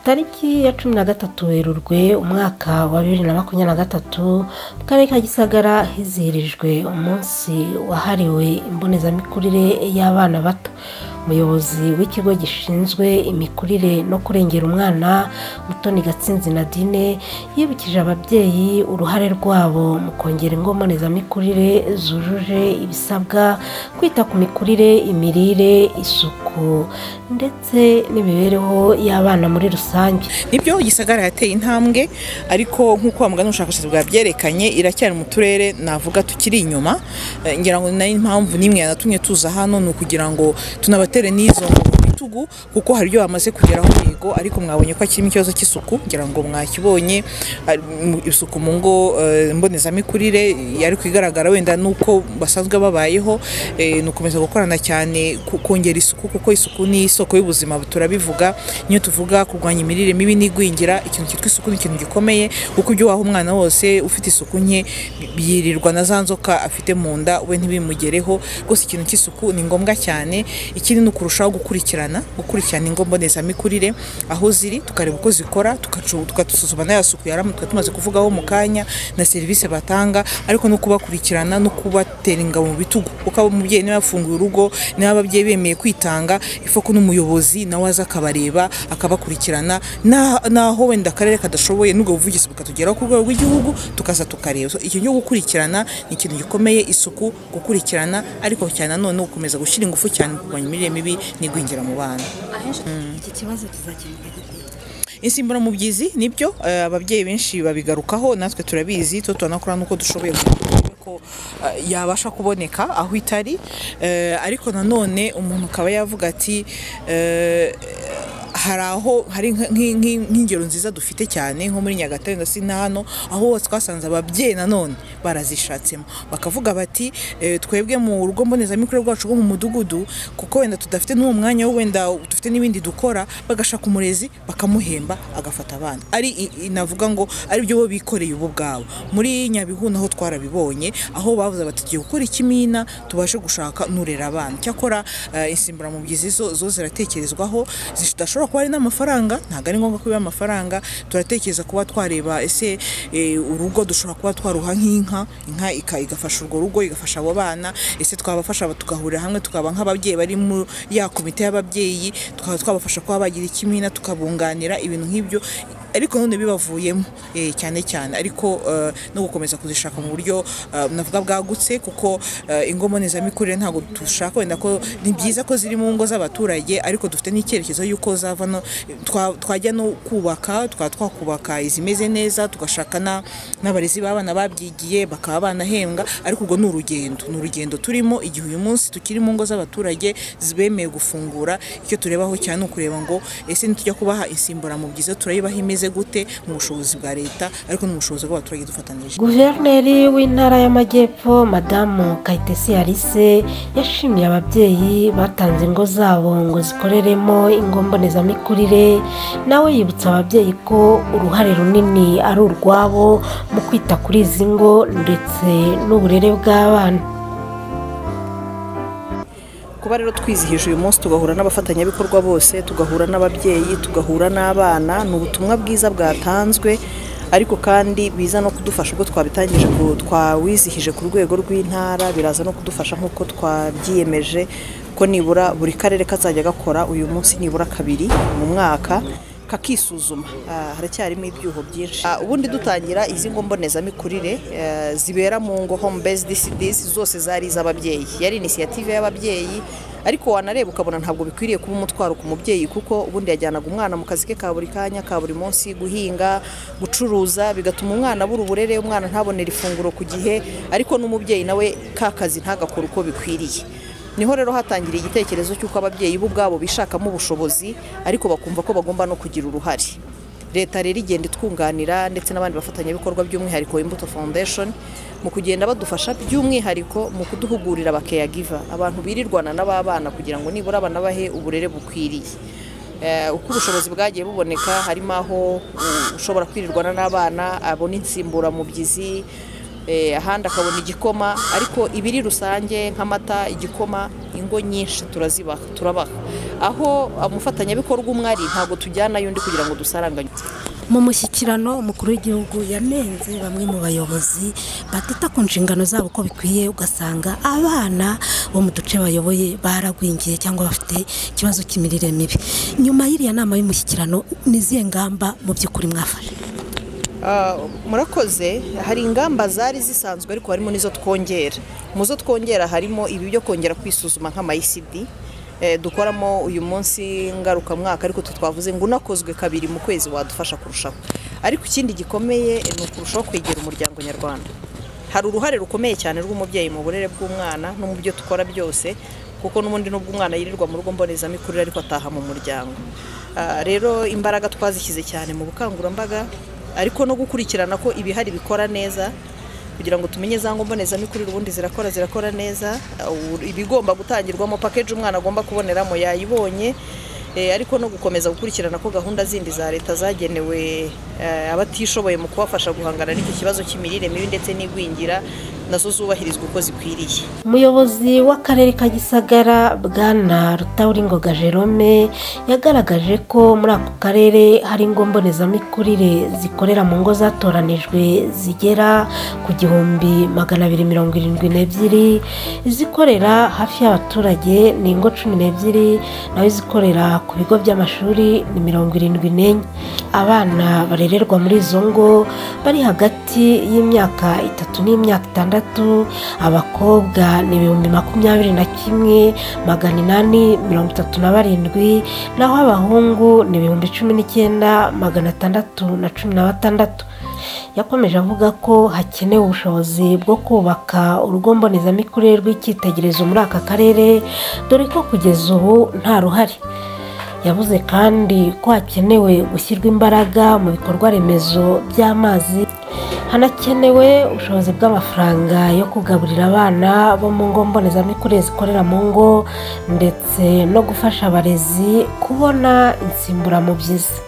tariki ya cumi na gatatu werurwe umwaka wa bibiri na makumyabiri na gatatu mu karere ka gisagara hizihirijwe umunsi wahariwe imbonezamikurire y'abana bato umuyobozi w'ikigo gishinzwe imikurire no kurengera umwana mutoni gatsinzi nadine yibukije ababyeyi uruhare rwabo mu kongera ingo mbonezamikurire zujuje ibisabwa kwita ku mikurire imirire isuku ndetse n'imibereho y'abana muri rusange nibyo gisagara yateye intambwe ariko nk'uko wa mugani ubushakashatsi bwabyerekanye iracyari mu turere navuga tukiri inyuma ngira ngo nayo impamvu n'imwe yanatumye tuza hano ni ukugira ngo tunabate batere n'izo mu bitugu kuko hari ibyo bamaze kugeraho mihigo ariko mwabonye ko akirimo ikibazo cy'isuku ngira ngo mwakibonye isuku mu ngo mbonezamikurire ariko igaragara wenda nuko basanzwe babayeho ni ukomeza gukorana cyane kongera isuku kuko isuku ni isoko y'ubuzima turabivuga niyo tuvuga kurwanya imirire mibi n'igwingira ikintu cyitwa isuku ni ikintu gikomeye kuko ibyo waha umwana wose ufite isuku nke yirirwa na za nzoka afite mu nda we ntibimugereho rwose ikintu cy'isuku ni ngombwa cyane ikindi ni ukurushaho gukurikirana gukurikirana ingo mbonezamikurire aho ziri tukareba uko zikora tugasuzuma n'aya suku yaramu tukaba tumaze kuvugaho mu kanya na serivisi batanga ariko no kubakurikirana no kubatera ingabo mu bitugu kuko umubyeyi niba yafunguye urugo niba ababyeyi bemeye kwitanga ifoko n'umuyobozi nawe aza akabareba akabakurikirana naho wenda akarere kadashoboye n'ubwo buvugizi bukatugeraho ku rwego rw'igihugu tukaza tukareba icyo cyo gukurikirana ni ikintu gikomeye isuku gukurikirana ariko cyane nanone gukomeza gushyira ingufu cyane kurwanya imirire mibi n'igwingira mu bana iki kibazo kizakemuka gite insimburamubyizi nibyo ababyeyi benshi babigarukaho natwe turabizi tuba turanakora n'uko dushoboye ko yabasha kuboneka aho itari ariko nanone umuntu akaba yavuga ati hari aho hari nk'ingero nziza dufite cyane nko muri nyagatare ndetse na hano aho twasanze ababyeyi nanone barazishatsemo bakavuga bati twebwe mu rugo mbonezamikurire rwacu rwo mu mudugudu kuko wenda tudafite n'uwo mwanya wenda dufite n'ibindi dukora bagashaka umurezi bakamuhemba agafata abana ari navuga ngo ari byo bo bikoreye ubo bwabo muri nyabihu naho twarabibonye aho bavuze bati tugiye gukora ikimina tubashe gushaka nurera abana cyakora insimburamubyizi zo ziratekerezwaho zidashobora kuba ari n'amafaranga ntabwo ari ngombwa ko biba amafaranga turatekereza kuba twareba ese urugo dushobora kuba twaruha nk'inka inka igafasha urwo rugo igafasha abo bana ese twabafasha tugahurira hamwe tukaba nk'ababyeyi bari muri ya komite y'ababyeyi tukaba twabafasha kuba bagira ikimina tukabunganira ibintu nk'ibyo ariko none bibavuyemo cyane cyane ariko no gukomeza kuzishaka mu buryo navuga bwagutse kuko ingo mbonezamikurire ntabwo dushaka wenda ko ni byiza ko ziri mu ngo z'abaturage ariko dufite n'icyerekezo y'uko zavano twajya no kubaka twaba twakubaka izimeze neza tugashaka n'abarezi b'abana babyigiye bakaba banahembwa ariko urwo ni urugendo ni urugendo turimo igihe uyu munsi tukiri mu ngo z'abaturage zibemeye gufungura icyo turebaho cyane ni ukureba ngo ese nitujya kubaha insimburamubyizi turayibaha imeze gute mu bushobozi bwa leta ariko n'ubushobozi bw'abaturage dufatanije guverineri w'intara y'amajyepfo madamu kayitesi alice yashimiye ababyeyi batanze ingo zabo ngo zikoreremo ingo mbonezamikurire nawe yibutsa ababyeyi ko uruhare runini ari urwabo mu kwita kuri izi ngo ndetse n'uburere bw'abana kuba rero twizihije uyu munsi tugahura n'abafatanyabikorwa bose tugahura n'ababyeyi tugahura n'abana ni ubutumwa bwiza bwatanzwe ariko kandi biza no kudufasha ubwo twabitangije twawizihije ku rwego rw'intara biraza no kudufasha nk'uko twabyiyemeje ko nibura buri karere kazajya gakora uyu munsi nibura kabiri mu mwaka kakisuzuma haracyarimo ibyuho byinshi ubundi dutangira izi ngo mbonezamikurire zibera mu ngo home based cities zose zari iz'ababyeyi yari inisiyative y'ababyeyi ariko wanareba ukabona ntabwo bikwiriye kuba umutwaro ku mubyeyi kuko ubundi yajyanaga umwana mu kazi ke ka buri kanya ka buri munsi guhinga gucuruza bigatuma umwana abura uburere umwana ntabonera ifunguro ku gihe ariko n'umubyeyi nawe ka kazi ntagakore uko bikwiriye niho rero hatangiriye igitekerezo cy'uko ababyeyi bo ubwabo bishakamo ubushobozi ariko bakumva ko bagomba no kugira uruhare leta rero igenda itwunganira ndetse n'abandi bafatanyabikorwa by'umwihariko imbuto foundation mu kugenda badufasha by'umwihariko mu kuduhugurira bakeyagiva abantu birirwana n'ababana kugira ngo nibura banabahe uburere bukwiriye uko ubushobozi bwagiye buboneka harimo aho ushobora kwirirwana n'abana abona insimburamubyizi ahandi akabona igikoma ariko ibiri rusange nk'amata igikoma ingo nyinshi turazibaha turabaha aho umufatanyabikorwa umwe ari ntabwo tujyanayo undi kugira ngo dusaranganye mu mushyikirano umukuru w'igihugu yanenze bamwe mu bayobozi batita ku nshingano zabo uko bikwiye ugasanga abana bo mu duce bayoboye baragwingiye cyangwa bafite ikibazo cy'imirire mibi nyuma y'iriya nama y'umushyikirano ni izihe ngamba mu by'ukuri mwafashe murakoze hari ingamba zari zisanzwe ariko harimo n'izo twongera mu zo twongera harimo ibi byo kongera kwisuzuma nk'amayisidi dukoramo uyu munsi ngarukamwaka ariko twavuze ngo unakozwe kabiri mu kwezi wadufasha kurushaho ariko ikindi gikomeye ni ukurushaho kwegera umuryango nyarwanda hari uruhare rukomeye cyane rw'umubyeyi mu burere bw'umwana no mu byo dukora byose kuko n'ubundi nubwo umwana yirirwa mu rugo mbonezamikurire ariko ataha mu muryango rero imbaraga twazishyize cyane mu bukangurambaga ariko no gukurikirana ko ibihari bikora neza kugira ngo tumenye za ngombonezamikurire ubundi zirakora zirakora neza ibigomba gutangirwamo pakeji umwana agomba kuboneramo yayibonye ariko no gukomeza gukurikirana ko gahunda zindi za leta zagenewe abatishoboye mu kubafasha guhangana n'icyo kibazo cy'imirire mibi ndetse n'igwingira nazo zubahirizwa uko zikwiriye umuyobozi w'akarere ka gisagara bwana rutawuringoga jerome yagaragaje ko muri ako karere hari ingo mbonezamikurire zikorera mu ngo zatoranijwe zigera ku gihumbi magana abiri mirongo irindwi n'ebyiri izikorera hafi y'abaturage ni ingo cumi n'ebyiri naho izikorera ku bigo by'amashuri ni mirongo irindwi n'enye abana barererwa muri izo ngo bari hagati y'imyaka itatu n'imyaka itandatu abakobwa ni ibihumbi makumyabiri na kimwe magana inani mirongo itatu na barindwi naho abahungu ni ibihumbi cumi n'icyenda magana atandatu na cumi na batandatu yakomeje avuga ko hakenewe ubushobozi bwo kubaka urugo mbonezamikurire rw'icyitegererezo muri aka karere dore ko kugeza ubu nta ruhari yavuze kandi ko hakenewe gushyirwa imbaraga mu bikorwa remezo by'amazi hanakenewe ubushobozi bw'amafaranga yo kugaburira abana bo mu ngo mbonezamikurire zikorera mu ngo ndetse no gufasha abarezi kubona insimburamubyizi